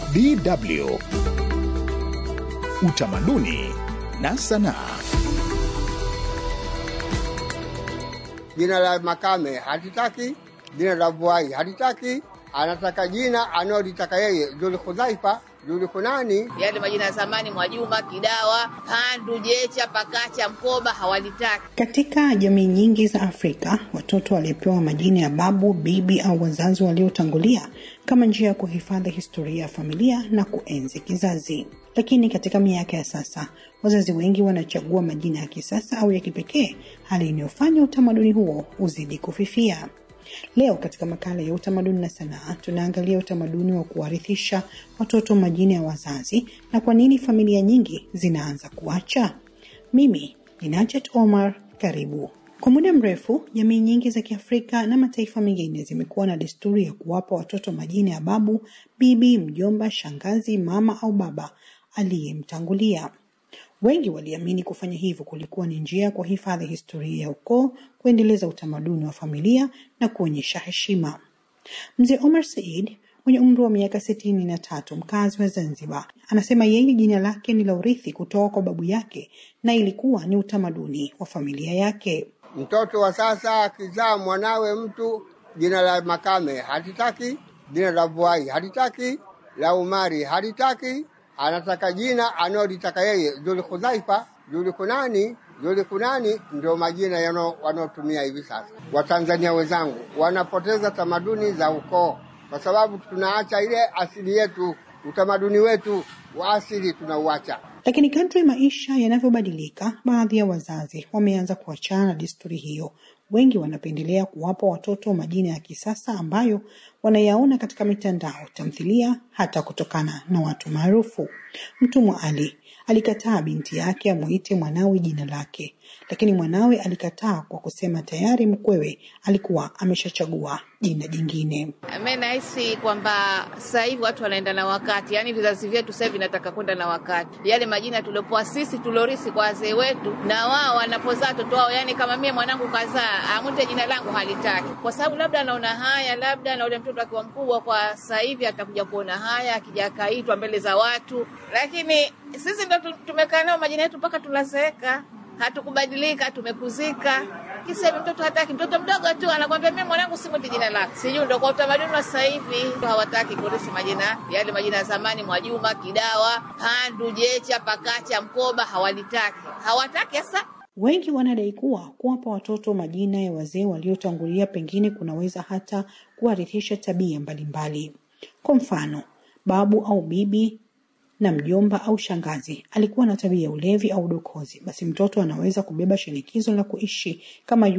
DW Utamaduni na Sanaa. Jina la Makame hatitaki, jina la Vuai hatitaki, anataka jina analolitaka yeye, Dhul Khudhaifa, Dhul Kunani. Yale majina ya zamani, Mwajuma, Kidawa, Pandu, Jecha, Pakacha, Mkoba hawalitaki. Katika jamii nyingi za Afrika, watoto walipewa majina ya babu, bibi au wazazi waliotangulia kama njia ya kuhifadhi historia ya familia na kuenzi kizazi. Lakini katika miaka ya sasa, wazazi wengi wanachagua majina ya kisasa au ya kipekee, hali inayofanya utamaduni huo uzidi kufifia. Leo katika makala ya utamaduni na sanaa tunaangalia utamaduni wa kuwarithisha watoto majina ya wazazi na kwa nini familia nyingi zinaanza kuacha. Mimi ni Najat Omar, karibu. Kwa muda mrefu, jamii nyingi za Kiafrika na mataifa mengine zimekuwa na desturi ya kuwapa watoto majina ya babu, bibi, mjomba, shangazi, mama au baba aliyemtangulia. Wengi waliamini kufanya hivyo kulikuwa ni njia ya kuhifadhi historia ya ukoo, kuendeleza utamaduni wa familia na kuonyesha heshima. Mzee Omar Said mwenye umri wa miaka sitini na tatu, mkazi wa Zanzibar, anasema yeye jina lake ni la urithi kutoka kwa babu yake na ilikuwa ni utamaduni wa familia yake. Mtoto wa sasa akizaa mwanawe mtu, jina la Makame hatitaki, jina la Vuai hatitaki, la Umari hatitaki, anataka jina analolitaka yeye, Dhul Khudhaifa, Dhul Kunani. Dhul Kunani ndio majina wanaotumia hivi sasa. Watanzania wenzangu wanapoteza tamaduni za ukoo kwa sababu tunaacha ile asili yetu, utamaduni wetu wa asili tunauacha. Lakini kadri maisha yanavyobadilika, baadhi ya wazazi wameanza kuachana na desturi hiyo. Wengi wanapendelea kuwapa watoto majina ya kisasa ambayo wanayaona katika mitandao, tamthilia, hata kutokana na watu maarufu. Mtumwa Ali alikataa binti yake amwite mwanawe jina lake, lakini mwanawe alikataa kwa kusema tayari mkwewe alikuwa ameshachagua jina jingine. Mimi nahisi kwamba sasa hivi watu wanaenda na wakati, yaani vizazi vyetu sasa hivi vinataka kwenda na wakati. Yale majina tuliopoa sisi tulorisi kwa wazee wetu, na wao wanapozaa watoto wao, yaani kama mimi mwanangu kazaa amwite jina langu halitaki, kwa sababu labda anaona haya, labda na ule mtoto akiwa mkubwa kwa sasa hivi atakuja kuona haya, akija akaitwa mbele za watu, lakini sisi ndo tumekaa nao majina yetu mpaka tunazeeka, hatukubadilika, tumekuzika. Kisa mtoto hataki, mtoto mdogo tu anakwambia mimi mwanangu simwiti jina lake. Sijui ndo kwa utamaduni wa sasa hivi hawataki kurisi majina yale majina ya zamani, Mwajuma, Kidawa, Pandu, Jecha, Pakacha, Mkoba hawalitaki, hawataki hasa. Wengi wanadai kuwa kuwapa watoto majina ya wazee waliotangulia pengine kunaweza hata kuwarithisha tabia mbalimbali. Kwa mfano, babu au bibi na mjomba au shangazi alikuwa na tabia ya ulevi au dokozi, basi mtoto anaweza kubeba shinikizo la kuishi kama